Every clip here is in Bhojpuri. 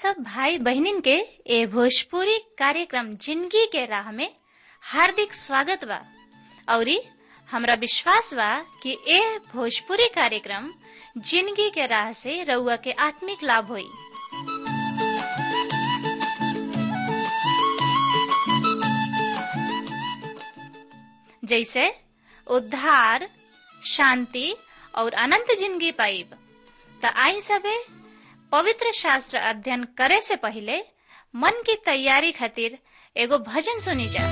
सब भाई बहनिन के ए भोजपुरी कार्यक्रम जिंदगी के राह में हार्दिक स्वागत बा औरी हमरा विश्वास बा कि ए भोजपुरी कार्यक्रम जिंदगी के राह से रउआ के आत्मिक लाभ होई जैसे उद्धार शांति और अनंत जिंदगी पाइब त आई सबे पवित्र शास्त्र अध्ययन करे से पहले मन की तैयारी खातिर एगो भजन सुनी जा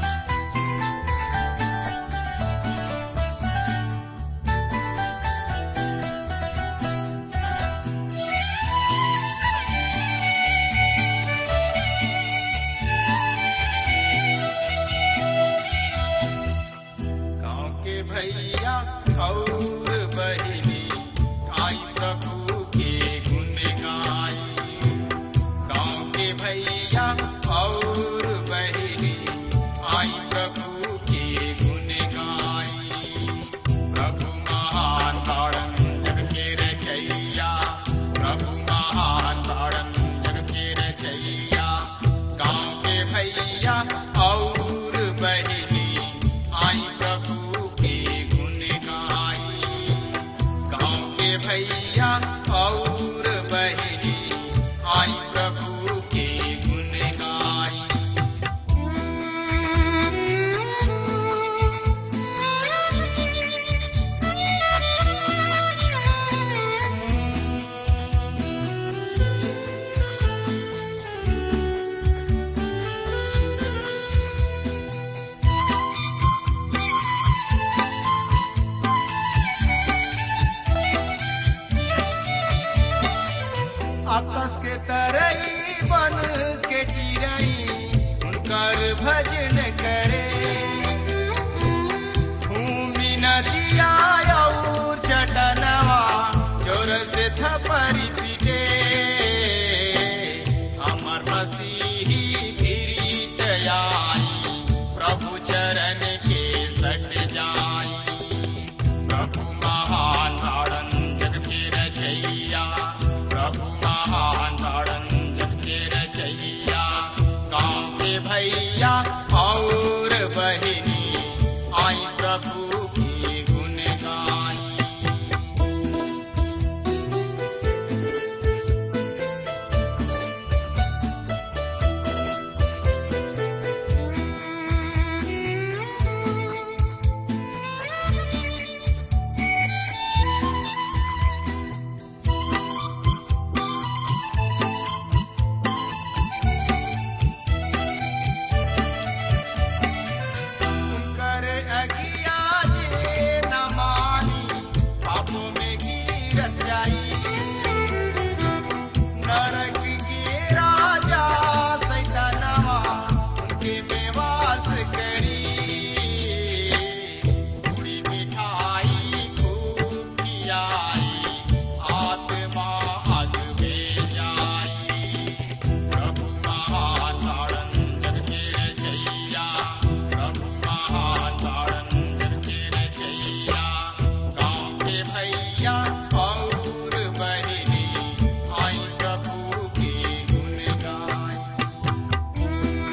गाँव के भैया और बहिनी आई प्रभु के गुण गाई गाँव के भैया और बहिनी आई प्रभु के गुण गाई प्रभु महान तारण जग के रचैया प्रभु महान तारण जग के रचैया गाँव के भैया और बहिनी आई प्रभु के गुण गाई गाँव के भैया और बहिनी आई प्रभु के गुण गाई आकाश के तरई बन के चिरई उनकर भजन करे भूमि नदिया और चटनवा जोर से थपरी पीटे हमर मसीही गिरीत आई प्रभु चरण के सट जाई प्रभु महान तारण जग के रचैया प्रभु महान तारण जग के रचैया गाँव के भैया और बहिनी आई प्रभु की गुण गाई कर अगिया जे न मानी पापों में गिरत जाई नरक के राजा सैतानवा उनके में वास करी पूरी मिठाई खूब खियाई आत्मा अग में जाई प्रभु महान तारण जग के रचैया प्रभु महान तारण जग के रचैया गाँव के भैया और बहिनी आई प्रभु के गुण गाई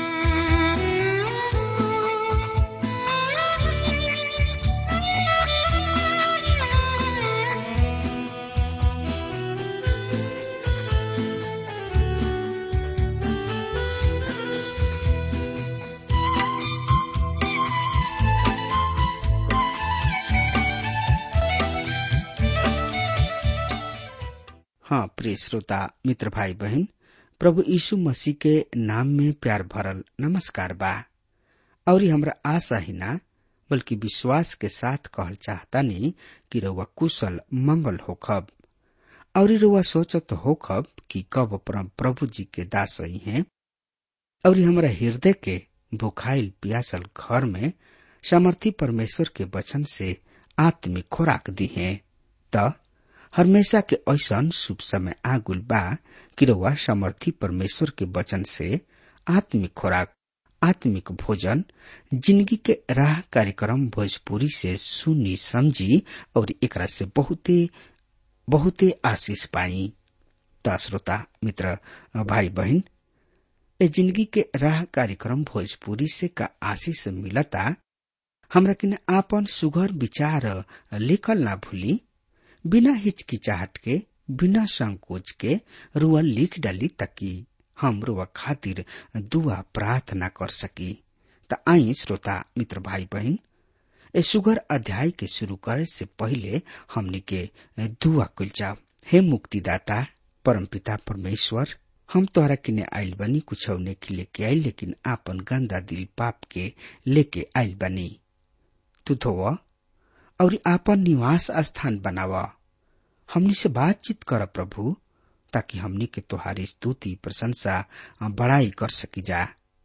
हाँ प्रिय श्रोता मित्र भाई बहन प्रभु यीशु मसीह के नाम में प्यार भरल नमस्कार बा और हमरा आशा ही ना बल्कि विश्वास के साथ कहल चाहतानी कि रउआ कुशल मंगल होखब और रउआ सोचत होखब कि कब परम प्रभु जी के दास ही हैं और हमरा हृदय के भुखाइल पियासल घर में सामर्थी परमेश्वर के वचन से आत्मिक खुराक दी है त हमेशा के ऐसन शुभ समय आगुल बा कि रउआ समर्थी परमेश्वर के वचन से आत्मिक खुराक आत्मिक भोजन जिंदगी के राह कार्यक्रम भोजपुरी से सुनी समझी और एकरा से बहुते बहुते आशीष पाई त श्रोता मित्र भाई बहन ए जिंदगी के राह कार्यक्रम भोजपुरी से का आशीष मिलता हमरा किन आपन सुघर विचार लिखल ना भूली बिना हिचकिचाहट के बिना संकोच के रुआ लिख डाली ताकि हम रुआ खातिर दुआ प्रार्थना कर सकी त आई श्रोता मित्र भाई बहन ए सुगर अध्याय के शुरू करे से पहले हमनी के दुआ कुल जाओ हे मुक्तिदाता परमपिता परमेश्वर हम तोहरा किने आइल बनी कुछ के लेके आइल लेकिन आपन गंदा दिल पाप के लेके आइल बनी तू धोव और आपन निवास स्थान बनाव हमनी से बातचीत कर प्रभु ताकि हमनी के तोहारी स्तुति प्रशंसा बड़ाई कर सकी जा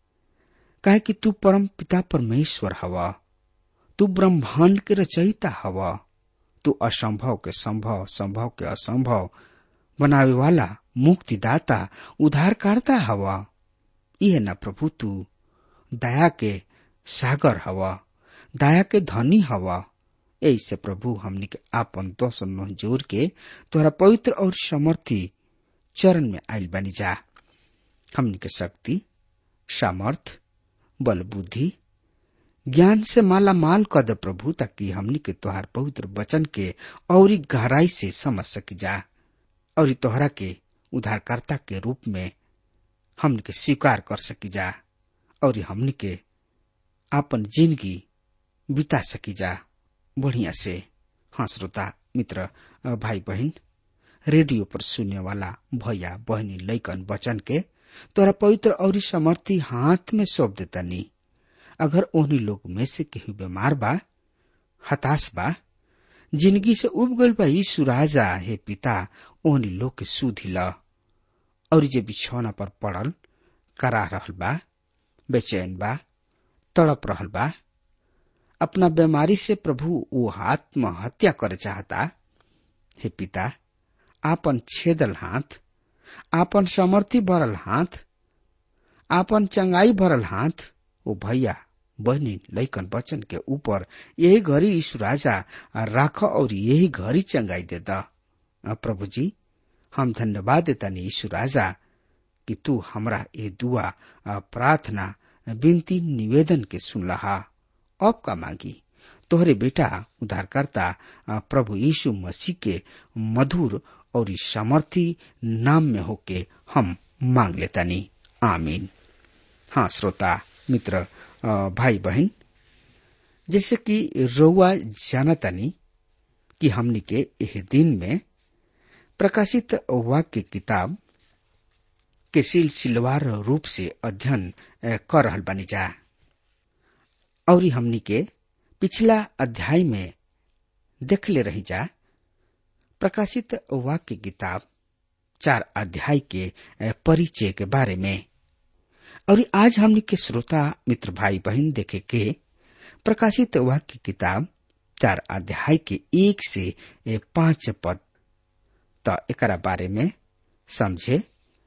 काहे कि तू परम पिता परमेश्वर हवा तू ब्रह्मांड के रचयिता हवा तू असंभव के संभव संभव के असंभव बनावे वाला मुक्तिदाता उद्धारकर्ता हवा यह न प्रभु तू दया के सागर हवा दया के धनी हवा ऐसे प्रभु हमनी के आपन दोष नह जोर के तोरा पवित्र और समर्थी चरण में आयल बनी जा हमनी के शक्ति सामर्थ बल बुद्धि ज्ञान से माला माल कर दे प्रभु ताकि हमनी के तोहार पवित्र वचन के और गहराई से समझ सकी जा और तोहरा के उद्धारकर्ता के रूप में हमन के स्वीकार कर सकी जा और हमन के आपन जिंदगी बिता सकी जा बढ़िया से हाँ श्रोता मित्र भाई बहन रेडियो पर सुनने वाला भैया बहनी लैकन बचन के तोरा पवित्र और समर्थी हाथ में सौंप देता नी अगर ओहनी लोग में से केहू बीमार बा हताश बा जिंदगी से उब गल बा यीशु राजा हे पिता ओहनी लोग के सुधी ल और जे बिछौना पर पड़ल करा रहल बा बेचैन बा तड़प रहल बा अपना बीमारी से प्रभु वो आत्महत्या करे चाहता हे पिता आपन छेदल हाथ आपन समर्थी भरल हाथ आपन चंगाई भरल हाथ ओ भैया बहनी लैकन बचन के ऊपर यही घड़ी यीशु राजा राख और यही घड़ी चंगाई दे द प्रभु जी हम धन्यवाद देता नहीं यीशु राजा कि तू हमरा ये दुआ प्रार्थना विनती निवेदन के सुन लहा अब का मांगी तोहरे बेटा उद्धारकर्ता प्रभु यीशु मसीह के मधुर और सामर्थी नाम में होके हम मांग लेता नहीं आमीन हाँ श्रोता मित्र भाई बहन जैसे कि रउआ जानतानी कि हमनी के यह दिन में प्रकाशित वाक्य किताब के सिलसिलवार रूप से अध्ययन कर रहल बनी जा और हमनी के पिछला अध्याय में देखले रही जा प्रकाशित वाक्य किताब चार अध्याय के परिचय के बारे में और आज हमने के श्रोता मित्र भाई बहन देखे के प्रकाशित वाक्य किताब चार अध्याय के एक से पांच पद त एकरा बारे में समझे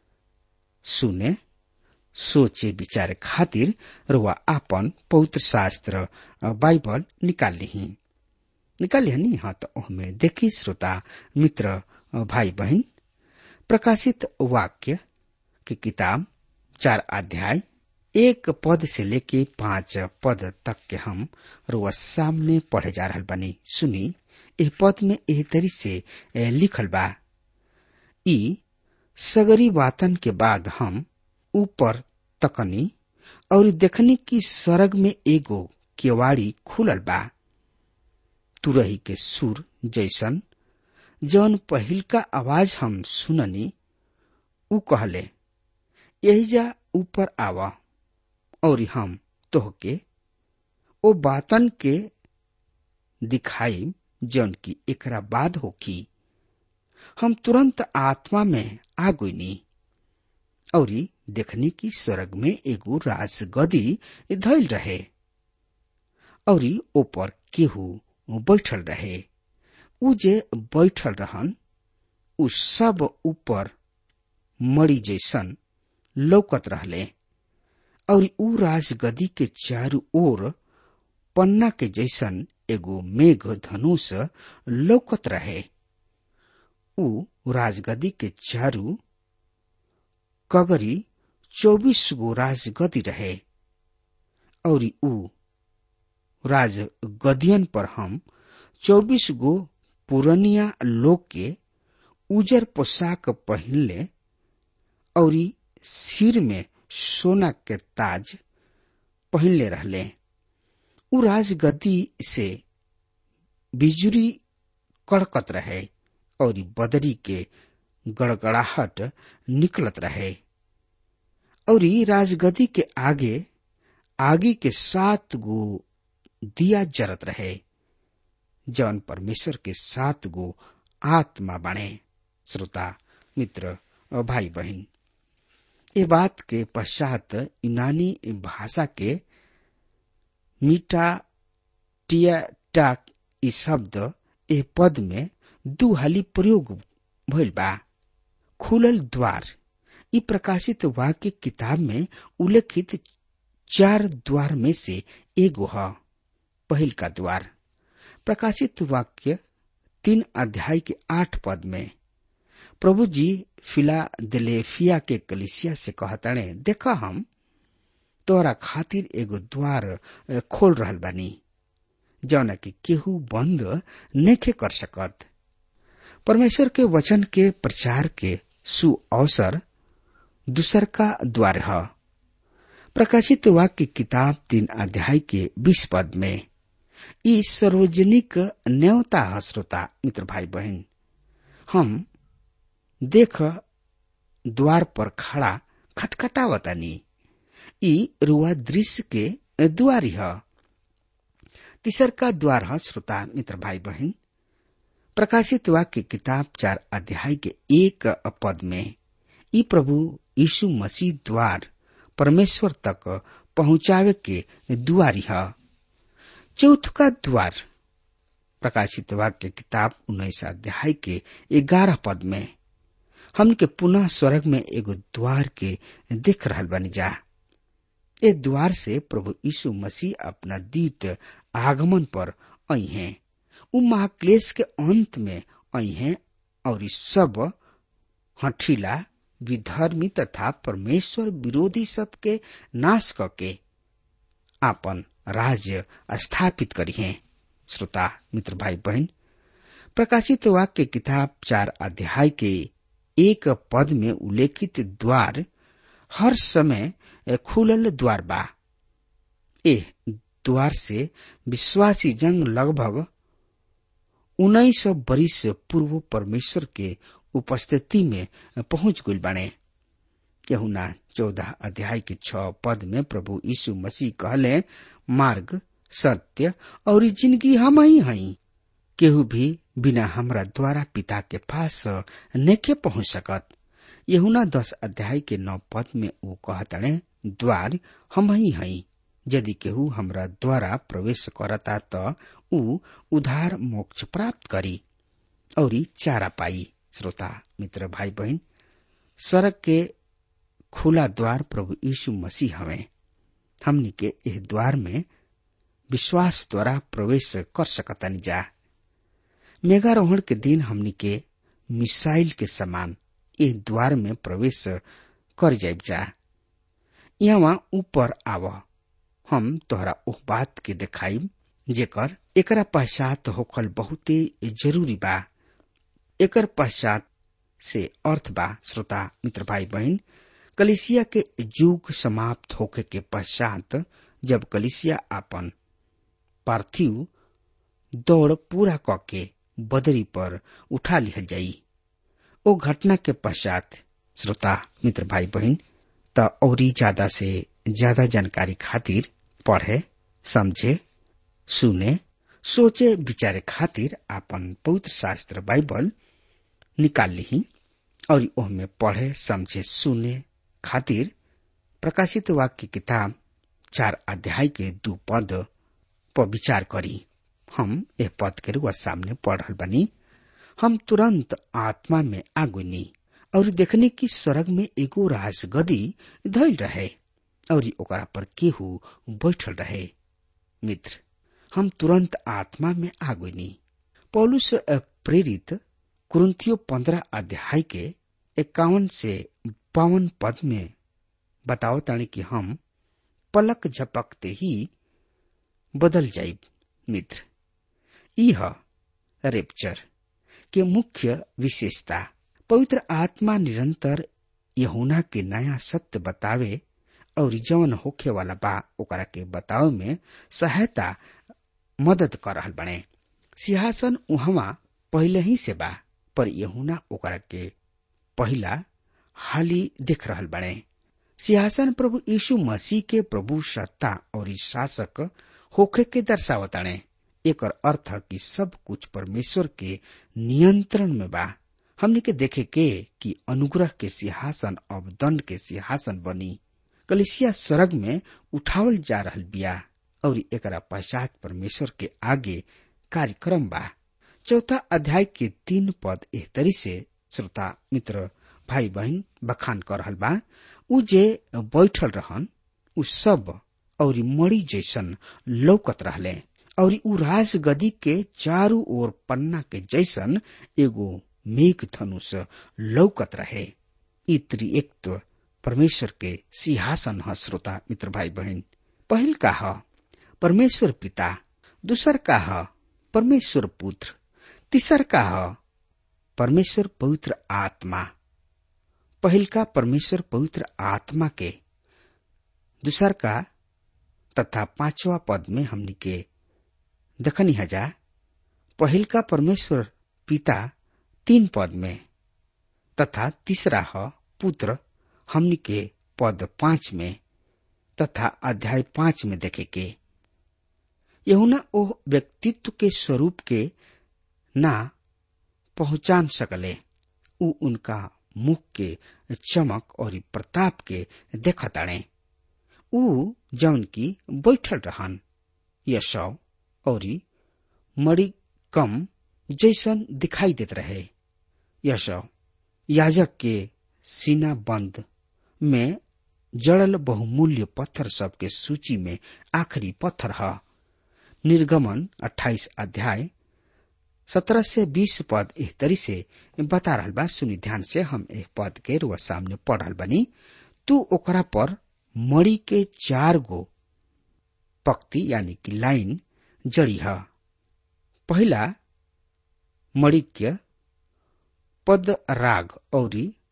सुने सोचे विचार खातिर रुआ आपन पवित्र शास्त्र बाइबल निकाल ली निकाल ली हाँ तो ओहमे देखी श्रोता मित्र भाई बहन प्रकाशित वाक्य की किताब चार अध्याय एक पद से लेके पांच पद तक के हम रुआ सामने पढ़े जा रहा बनी सुनी एह पद में एह तरी से लिखल बा ई सगरी वातन के बाद हम ऊपर तकनी और देखनी की सरग में एगो केवाड़ी खुलल बा तुरही के सुर जैसन जौन पहिल का आवाज हम सुननी उ कहले यही जा ऊपर आवा और हम तोहके ओ बातन के दिखाई जौन की एकरा बाद होकी हम तुरंत आत्मा में आ गईनी और देखनी की स्वर्ग में एगो राजगदी धैल रहे और ऊपर केहू बैठल रहे उ जे बैठल रहन उ सब ऊपर मड़ी जैसन लौकत रहले और उ राजगदी के चारू ओर पन्ना के जैसन एगो मेघ धनुष लौकत रहे ऊ राजगदी के चारू कगरी चौबीस गो राजगदी रहे और ऊ राजगदियन पर हम चौबीस गो पुरनिया लोग के उजर पोशाक पहनले और सिर में सोना के ताज पहनले रहले उ राजगद्दी से बिजुरी कड़कत रहे और बदरी के गड़गड़ाहट निकलत रहे और राजगद्दी के आगे आगे के सात गो दिया जरत रहे जौन परमेश्वर के सात गो आत्मा बने श्रोता मित्र और भाई बहन ये बात के पश्चात यूनानी भाषा के मीटा टिया टाक ई शब्द ए पद में दू हाली प्रयोग भइल बा खुलल द्वार ई प्रकाशित वाक्य किताब में उल्लेखित चार द्वार में से एगो ह पहिल का द्वार प्रकाशित वाक्य तीन अध्याय के आठ पद में प्रभु जी फिलादेलेफिया के कलिसिया से कहताणे देखा हम तोरा खातिर एगो द्वार खोल रहल बानी जौन की केहू बंद नेखे कर सकत परमेश्वर के वचन के प्रचार के सु अवसर दूसर का द्वार है प्रकाशित वाक्य किताब तीन अध्याय के बीस पद में ई सार्वजनिक न्योता है श्रोता मित्र भाई बहन हम देख द्वार पर खड़ा खटखटावतानी ई रुआ दृश्य के द्वारी है तीसर का द्वार है श्रोता मित्र भाई बहन प्रकाशित वाक्य किताब चार अध्याय के एक पद में ई प्रभु यीशु मसीह द्वार परमेश्वर तक पहुंचावे के दुआरी है चौथ का द्वार प्रकाशित वाक्य किताब उन्नीस अध्याय के ग्यारह पद में हम के पुनः स्वर्ग में एगो द्वार के देख रहल बनी जा ए द्वार से प्रभु यीशु मसीह अपना दीत आगमन पर आई हैं उ महाक्लेश के अंत में आई हैं और इस सब हठीला विधर्मी तथा परमेश्वर विरोधी सबके नाश करके आपन राज्य स्थापित करी हैं श्रोता मित्र भाई बहन प्रकाशित वाक्य किताब चार अध्याय के एक पद में उल्लेखित द्वार हर समय खुलल द्वार बा ए द्वार से विश्वासी जंग लगभग उन्नीस सौ बरिस पूर्व परमेश्वर के उपस्थिति में पहुंच गई बने यहुना चौदह अध्याय के छ पद में प्रभु यीशु मसीह कहले मार्ग सत्य और जिंदगी हम ही हई केहू भी बिना हमरा द्वारा पिता के पास नेके पहुंच सकत यहुना दस अध्याय के नौ पद में वो कहतने द्वार हम ही हई यदि केहू हमरा द्वारा प्रवेश करता त ऊ उधार मोक्ष प्राप्त करी और चारा पाई श्रोता मित्र भाई बहन सड़क के खुला द्वार प्रभु यीशु मसीह हवे हमनी के इस द्वार में विश्वास द्वारा प्रवेश कर सकतानी जा मेघारोहण के दिन हमनी के मिसाइल के समान इस द्वार में प्रवेश कर जाब जा यहाँ ऊपर आव हम तोहरा उह बात के देखाई जेकर एकरा पश्चात होखल बहुते जरूरी बा एकर पश्चात से अर्थ बा श्रोता मित्र भाई बहन कलिसिया के युग समाप्त होखे के पश्चात जब कलिसिया अपन पार्थिव दौड़ पूरा कके बदरी पर उठा लिहल जाई ओ घटना के पश्चात श्रोता मित्र भाई बहन त औरी ज्यादा से ज्यादा जानकारी खातिर पढ़े समझे सुने सोचे विचारे खातिर आपन पवित्र शास्त्र बाइबल निकाल ली और ओहमे पढ़े समझे सुने खातिर प्रकाशित वाक्य किताब चार अध्याय के दू पद पर विचार करी हम यह पद के रुआ सामने पढ़ रहा बनी हम तुरंत आत्मा में आगुनी और देखने की स्वर्ग में एगो राजगदी धैल रहे और ओकरा पर केहू बैठल रहे मित्र हम तुरंत आत्मा में आगुनी पौलुस प्रेरित कुरुंथियो पंद्रह अध्याय के इक्यावन से बावन पद में बताओ तानी कि हम पलक झपकते ही बदल जाइब मित्र यह रेप्चर के मुख्य विशेषता पवित्र आत्मा निरंतर यहुना के नया सत्य बतावे और जवन होखे वाला बा ओकरा के बतावे में सहायता मदद कर रहल बने सिंहासन उहवा पहले ही से बा पर यहुना ओकरा के पहला हाली देख रहल बने सिंहासन प्रभु यीशु मसीह के प्रभु सत्ता और शासक होखे के दर्शावताणे एक अर्थ कि सब कुछ परमेश्वर के नियंत्रण में बा हमने के देखे के कि अनुग्रह के सिंहासन अब दंड के सिंहासन बनी कलिसिया स्वर्ग में उठावल जा रहल बिया और एकरा पश्चात परमेश्वर के आगे कार्यक्रम बा चौथा अध्याय के तीन पद एह तरी से श्रोता मित्र भाई बहन बखान कर रहल बा उ जे बैठल रहन उ सब और मड़ी जैसन लौकत रहले और उ राज गदी के चारू ओर पन्ना के जैसन एगो मेघ धनुष लौकत रहे ई त्रिएकत्व परमेश्वर के सिंहासन ह श्रोता मित्र भाई बहन पहिल का ह परमेश्वर पिता दूसर का ह परमेश्वर पुत्र तीसर का ह परमेश्वर पवित्र आत्मा पहिल का परमेश्वर पवित्र आत्मा के दूसर का तथा पांचवा पद में हमनी के दखनी हजा पहिल का परमेश्वर पिता तीन पद में तथा तीसरा ह पुत्र हमनी के पद पांच में तथा अध्याय पांच में देखे के यहुना ओ व्यक्तित्व के स्वरूप के ना पहचान सकले उ उनका मुख के चमक और प्रताप के देखताणे उ जौन की बैठल रहन यशव और मड़ी कम जैसन दिखाई देत रहे यशव याजक के सीना बंद में जड़ल बहुमूल्य पत्थर सब के सूची में आखिरी पत्थर है निर्गमन 28 अध्याय 17 से 20 पद एह तरी से बता रहल बा सुनी ध्यान से हम एह पद के रुआ सामने पढ़ रहल बनी तू ओकरा पर मड़ी के चार गो पक्ति यानी कि लाइन जड़ी है पहला मणिक्य पद राग और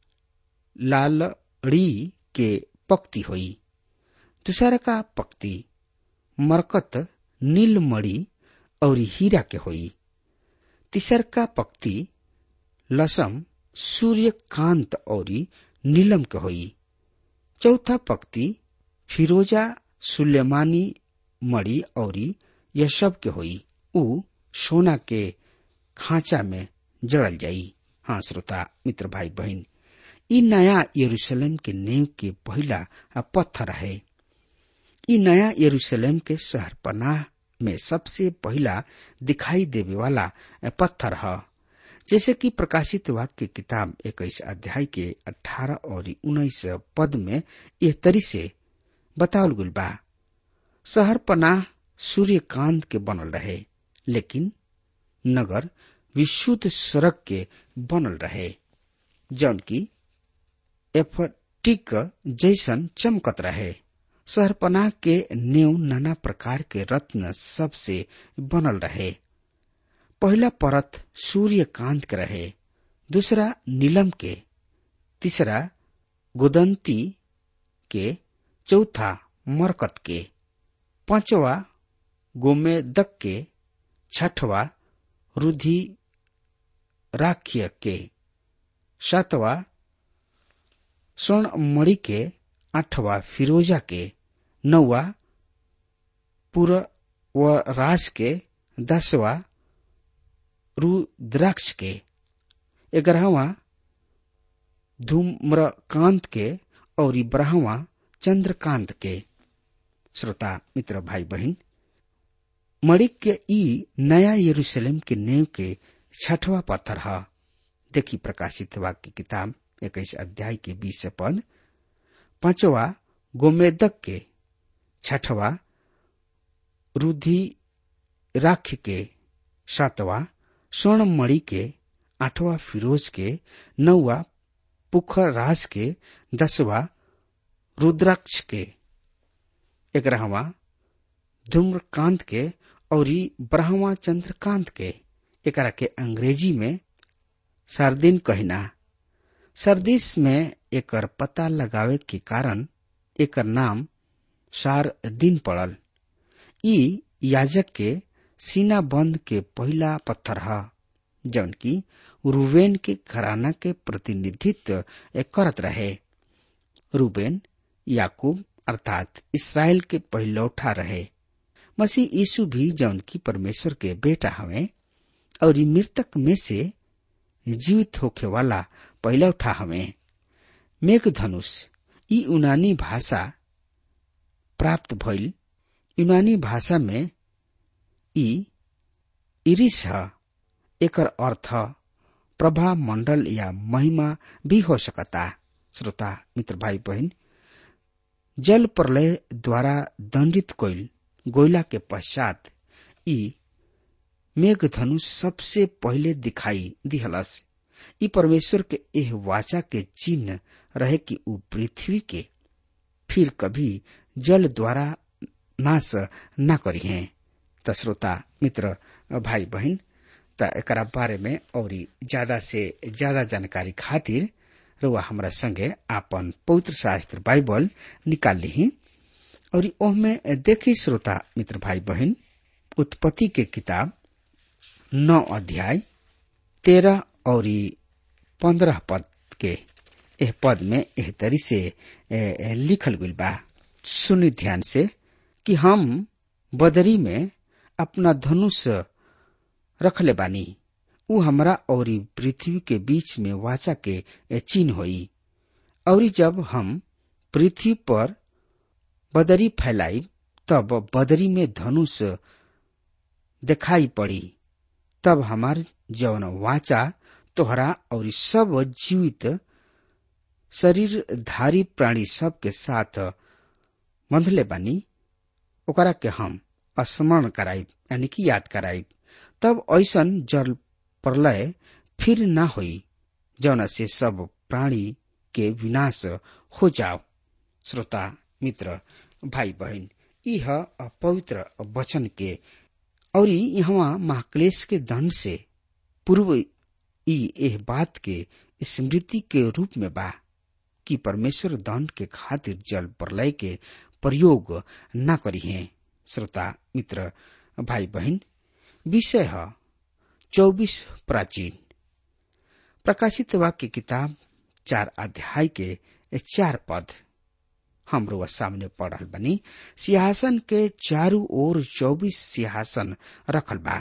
लालड़ी के पक्ति हुई दूसरा का पक्ति मरकत नीलमणि और हीरा के हुई तीसर का पक्ति लसम सूर्यकांत और नीलम के हुई चौथा पक्ति फिरोजा सुलेमानी मणि और यशब के हुई उ सोना के खांचा में जड़ल जाई हाँ श्रोता मित्र भाई बहन ई नया यरूशलेम के नेव के पहला पत्थर है ई नया यरूशलेम के शहर पनाह में सबसे पहला दिखाई देवे वाला पत्थर है जैसे कि प्रकाशित वाक्य किताब इक्कीस अध्याय के अठारह और उन्नीस पद में यह तरी से बतावल गुल बा शहर पनाह सूर्यकांत के बनल रहे लेकिन नगर विशुद्ध सड़क के बनल रहे जौन की एफटिक जैसन चमकत रहे शहरपनाह के नेव नाना प्रकार के रत्न सबसे बनल रहे पहला परत सूर्यकांत के रहे दूसरा नीलम के तीसरा गुदंती के चौथा मरकत के पांचवा गोमेदक के छठवा रुधि राख्य के सातवा स्वर्ण मणि के आठवा फिरोजा के नौवा पूर्वराज के दसवा रुद्राक्ष के ग्यारहवा धूम्रकांत के और बारहवा चंद्रकांत के श्रोता मित्र भाई बहन मणिक के ई नया यरूशलेम के नेव के छठवा पत्थर है देखी प्रकाशित वाक्य किताब इक्कीस अध्याय के बीस पद पांचवा गोमेदक के छठवा रुधि राख के सातवा स्वर्ण मणि के आठवां फिरोज के नौवा पुखर राज के दसवा रुद्राक्ष के ग्यारहवा धूम्रकांत के और बारहवा चंद्रकांत के एकरा के अंग्रेजी में सरदिन कहना सरदिस में एकर पता लगावे के कारण एकर नाम सार दिन पड़ल ई याजक के सीना बंद के पहला पत्थर ह जौन की रूबेन के घराना के प्रतिनिधित्व करत रहे रूबेन याकूब अर्थात इसराइल के पहलौठा रहे मसीह यीशु भी जौन की परमेश्वर के बेटा हवे और मृतक में से जीवित होखे वाला पहलौठा हवे मेघ धनुष ई यूनानी भाषा प्राप्त भइल यूनानी भाषा में ई इरिस ह एकर अर्थ प्रभा मंडल या महिमा भी हो सकता श्रोता मित्र भाई बहन जल प्रलय द्वारा दंडित कोइल गोयला के पश्चात ई मेघधनुष सबसे पहले दिखाई दिहलस ई परमेश्वर के एह वाचा के चिन्ह रहे कि ऊ पृथ्वी के फिर कभी जल द्वारा नाश न करी है त श्रोता मित्र भाई बहन त एकरा बारे में और ज्यादा से ज्यादा जानकारी खातिर रुआ हमरा संगे आपन पवित्र शास्त्र बाइबल निकाल ली और ओहमे देखी श्रोता मित्र भाई बहन उत्पत्ति के किताब नौ अध्याय तेरह और पंद्रह पद के एह पद में एह तरी से ए, लिखल गइल बा सुनी ध्यान से कि हम बदरी में अपना धनुष रखले बानी उ हमरा और पृथ्वी के बीच में वाचा के चिन्ह होई और जब हम पृथ्वी पर बदरी फैलाई तब बदरी में धनुष दिखाई पड़ी तब हमार जौन वाचा तोहरा और सब जीवित शरीरधारी प्राणी सब के साथ बंधले बानी ओकरा के हम स्मरण कराइब यानी कि याद कराइब तब ऐसन जल प्रलय फिर न होई जौना से सब प्राणी के विनाश हो जाओ श्रोता मित्र भाई बहन यह पवित्र वचन के और यहाँ महाक्लेश के दंड से पूर्व ई एह बात के स्मृति के रूप में बा कि परमेश्वर दंड के खातिर जल प्रलय के प्रयोग न करी है श्रोता मित्र भाई बहन विषय है चौबीस प्राचीन प्रकाशित वाक्य किताब चार अध्याय के चार पद हमरो सामने पढ़ल बनी सिंहासन के चारू ओर चौबीस सिंहासन रखल बा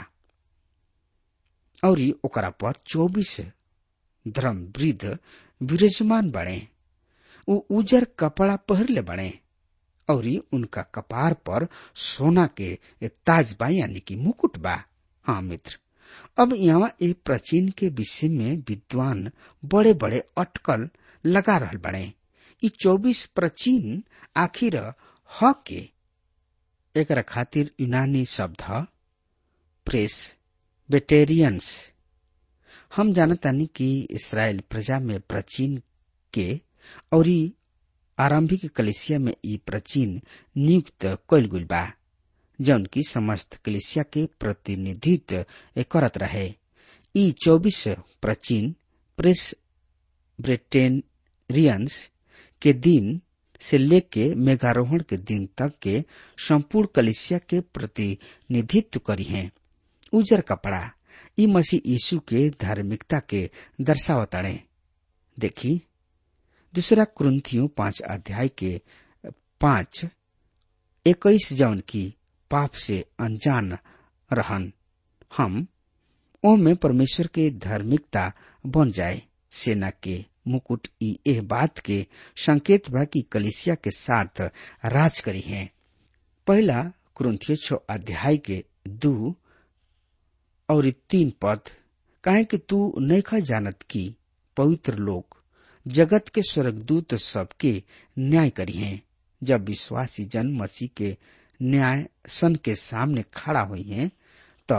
और ओकरा पर चौबीस धर्म वृद्ध विराजमान बने उ उजर कपड़ा पहरले बने और उनका कपार पर सोना के ताज बा यानी कि मुकुट बा हाँ मित्र अब यहाँ एक प्राचीन के विषय में विद्वान बड़े बड़े अटकल लगा रहल बने ई चौबीस प्राचीन आखिर ह के एक खातिर यूनानी शब्द ह प्रेस बेटेरियंस हम जानतानी कि इसराइल प्रजा में प्राचीन के और आरंभिक कलिसिया में ई प्राचीन नियुक्त कैल गुल बा जौन की समस्त कलिसिया के प्रतिनिधित्व करत रहे ई चौबीस प्राचीन प्रेस ब्रिटेनियंस के दिन से लेके मेघारोहण के दिन तक के संपूर्ण कलिसिया के प्रतिनिधित्व करी हैं उजर कपड़ा ई मसीह यीशु के धार्मिकता के दर्शावताड़े देखी दूसरा क्रंथियों पांच अध्याय के पांच इक्कीस जौन की पाप से अनजान रहन हम ओ में परमेश्वर के धार्मिकता बन जाए सेना के मुकुट ई एह बात के संकेत बा कि कलिसिया के साथ राज करी है पहला क्रंथियो छ अध्याय के दू और तीन पद काहे कि तू नैखा जानत की पवित्र लोग जगत के स्वर्गदूत सबके न्याय करी हैं जब विश्वासी जन मसीह के न्याय सन के सामने खड़ा हुई हैं तो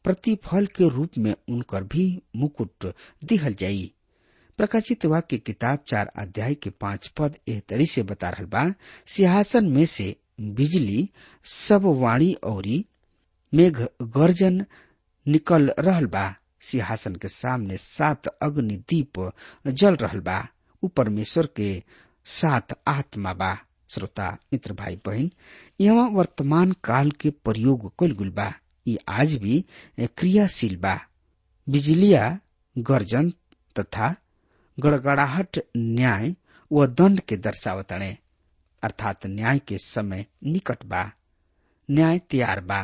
प्रतिफल के रूप में उनकर भी मुकुट दिहल जाई प्रकाशित वाक्य किताब चार अध्याय के पांच पद एह तरी से बता रहल बा सिंहासन में से बिजली सब वाणी औरी मेघ गर्जन निकल रहल बा सिंहासन के सामने सात अग्नि दीप जल रहल बा उ परमेश्वर के सात आत्मा बा श्रोता मित्र भाई बहन यहाँ वर्तमान काल के प्रयोग कल गुल बा ये आज भी क्रियाशील बा बिजलिया गर्जन तथा गड़गड़ाहट न्याय व दंड के दर्शावतणे अर्थात न्याय के समय निकट बा न्याय तैयार बा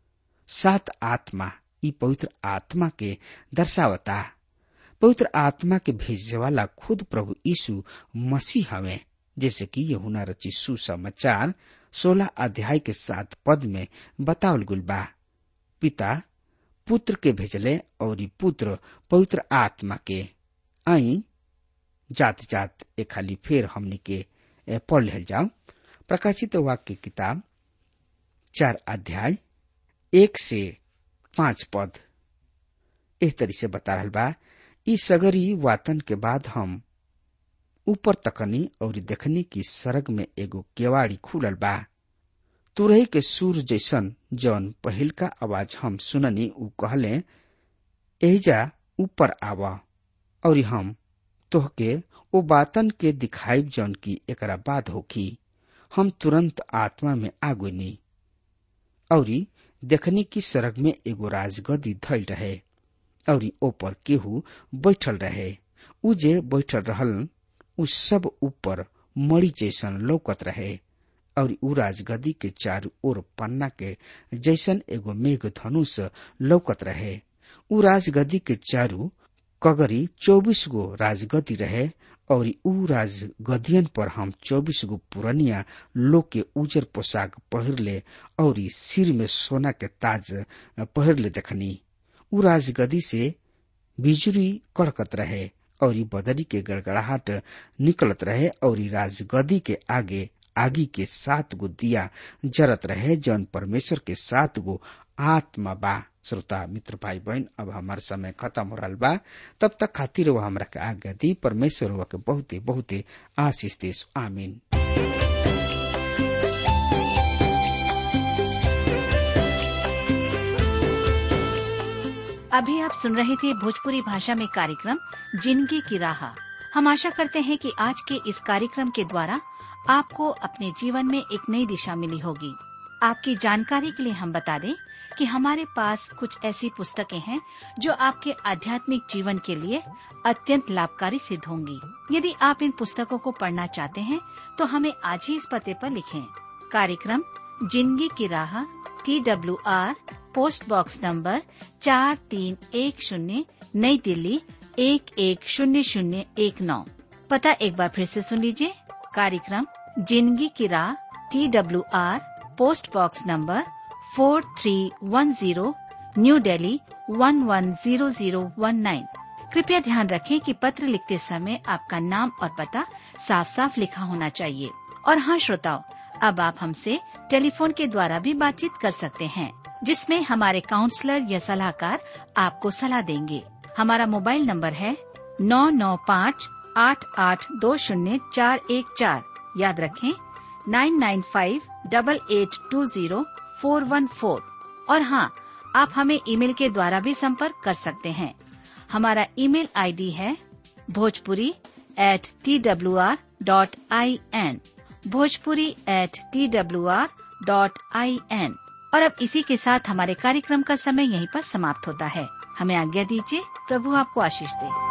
सात आत्मा ई पवित्र आत्मा के दर्शावता पवित्र आत्मा के भेजे वाला खुद प्रभु यीशु मसीह हवे जैसे कि यहुना रची सुसमाचार सोलह अध्याय के सात पद में बतावल गुल बा पिता पुत्र के भेजले और पुत्र पवित्र आत्मा के आई जात जात ए खाली फेर हमनी के पढ़ ले जाओ प्रकाशित वाक्य किताब चार अध्याय एक से पांच पद एह तरी से बता रहल बा ई सगरी वातन के बाद हम ऊपर तकनी और देखनी की सरग में एगो केवाड़ी खुलल बा तुरही के सूर जैसन जौन पहिल का आवाज हम सुननी उ कहले एहिजा ऊपर आवा और हम तोहके ओ बातन के दिखाई जौन की एकरा बाद होखी हम तुरंत आत्मा में आगोनी और देखनी की सड़क में एगो राजगदी धैल रहे और ऊपर केहू बैठल रहे उ जे बैठल रहल उ सब ऊपर मड़ी जैसन लौकत रहे और उ राजगदी के चारू ओर पन्ना के जैसन एगो मेघ धनुष लौकत रहे उ राजगदी के चारू कगरी चौबीस गो राजगदी रहे और उ राजगदियन पर हम चौबीस गो पुरनिया लोग के उजर पोशाक पहिरले और सिर में सोना के ताज पहिरले देखनी उ राजगदी से बिजुरी कड़कत रहे और बदरी के गड़गड़ाहट निकलत रहे और राजगदी के आगे आगी के सात गो दिया जरत रहे जौन परमेश्वर के सात गो आत्मा बा श्रोता मित्र भाई बहन अब हमार समय खत्म हो रहा बा तब तक खातिर वो हमरा के आज्ञा दी परमेश्वर हुआ के बहुते बहुते आशीष देश आमीन अभी आप सुन रहे थे भोजपुरी भाषा में कार्यक्रम जिंदगी की राह हम आशा करते हैं कि आज के इस कार्यक्रम के द्वारा आपको अपने जीवन में एक नई दिशा मिली होगी आपकी जानकारी के लिए हम बता दें कि हमारे पास कुछ ऐसी पुस्तकें हैं जो आपके आध्यात्मिक जीवन के लिए अत्यंत लाभकारी सिद्ध होंगी यदि आप इन पुस्तकों को पढ़ना चाहते हैं तो हमें आज ही इस पते पर लिखें कार्यक्रम जिंदगी की राह T W R post box number चार तीन एक शून्य नई दिल्ली एक एक शून्य शून्य एक नौ पता एक बार फिर से सुन लीजिए कार्यक्रम जिंदगी की राह T W R post box number four three one zero new Delhi one one zero zero one nine कृपया ध्यान रखें कि पत्र लिखते समय आपका नाम और पता साफ साफ लिखा होना चाहिए और हाँ श्रोताओं अब आप हमसे टेलीफोन के द्वारा भी बातचीत कर सकते हैं जिसमें हमारे काउंसलर या सलाहकार आपको सलाह देंगे हमारा मोबाइल नंबर है नौ नौ पाँच आठ आठ दो शून्य चार एक चार याद रखें nine nine five double eight two zero four one four और हाँ आप हमें ईमेल के द्वारा भी संपर्क कर सकते हैं हमारा ईमेल आईडी है Bhojpuri at T W R dot I N Bhojpuri at T W R dot I N और अब इसी के साथ हमारे कार्यक्रम का समय यहीं पर समाप्त होता है हमें आज्ञा दीजिए प्रभु आपको आशीष दे